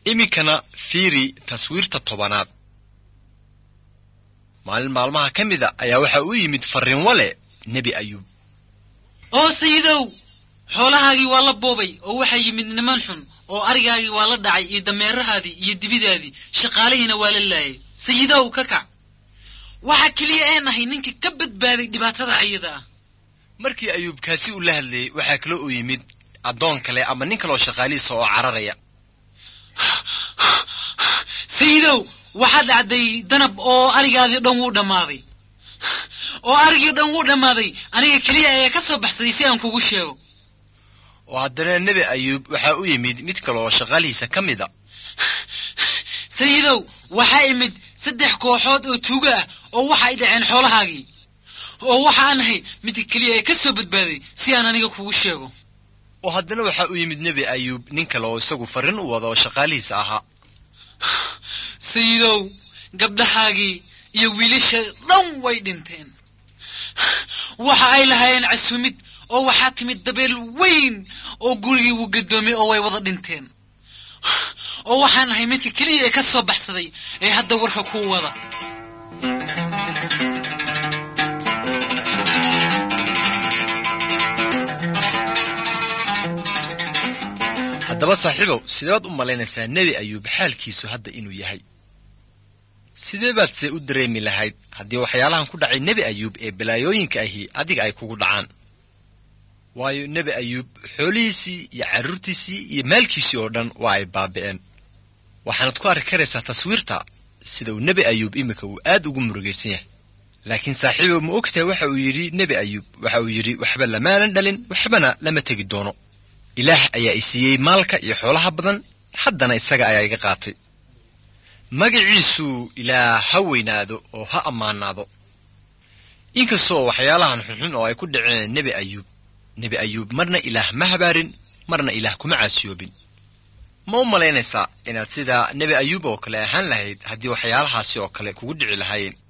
iminkana fiiri taswiirta tobanaad maalin maalmaha ka mida ayaa waxaa u yimid farriin wale nebi ayuub oo sayidow xoolahaagii waa la boobay oo waxaa yimid niman xun oo arigaagii waa la dhacay iyo dameerahaadii iyo dibidaadii shaqaalihiina waa la laayay sayidow ka kac waxa keliya ee nahay ninka ka badbaaday dhibaatada ayada ah markii ayuub kaasi uu la hadlayey waxaa kaloo u yimid addoon kale ama nin kaloo shaqaalihiisa oo cararaya sayidow waxaa dhacday danab oo arigaadii dhan wuu dhammaaday oo arigii dhan wuu dhammaaday aniga keliya ayaa ka soo baxsaday si aan kugu sheego oo haddana nebi ayuub waxaa u yimid mid kale oo shaqaalihiisa ka mid a sayidow waxaa imid saddex kooxood oo tuuga ah oo waxa ay dhaceen xoolahaagii oo waxa aan ahay midka keliya ee ka soo badbaaday si aan aniga kugu sheego oo haddana waxaa u yimid nebi ayuub nin kale oo isagu farrin u wada oo shaqaalihiisa ahaa sayidow gabdhahaagii iyo wiilasha dhan way dhinteen waxa ay lahaayeen casuumid oo waxaa timid dabeel weyn oo gurigii wuu gadoomay oo way wada dhinteen oo waxaan ahay midka keliya ee ka soo baxsaday ee hadda warka kuu wada haddaba saaxiibow sideebaad u malaynaysaa nebi ayuub xaalkiisu hadda inuu yahay sidee baad se u dareemi lahayd haddii waxyaalahan ku dhacay nebi ayuub ee balaayooyinka ahi adiga ay kugu dhacaan waayo nebi ayuub xoolihiisii iyo carruurtiisii iyo maalkiisii oo dhan waa ay baabi'een waxaanad ku arki karaysaa taswiirta sida uu nebi ayuub iminka uu aad ugu murugaysan yahay laakiin saaxiibow ma ogtahay waxa uu yidhi nebi ayuub waxa uu yidhi waxba lamaanan dhalin waxbana lama tegi doono ilaah ayaa i siiyey maalka iyo xoolaha badan haddana isaga ayaa iga qaatay magaciisu ilaah ha weynaado oo ha ammaanaado inkastoo waxyaalahan xunxun oo ay ku dhaceen nebi ayuub nebi ayuub marna ilaah ma habaarin marna ilaah kuma caasiyoobin ma u malaynaysaa inaad sidaa nebi ayuub oo kale ahaan lahayd haddii waxyaalahaasi oo kale kugu dhici lahaayeen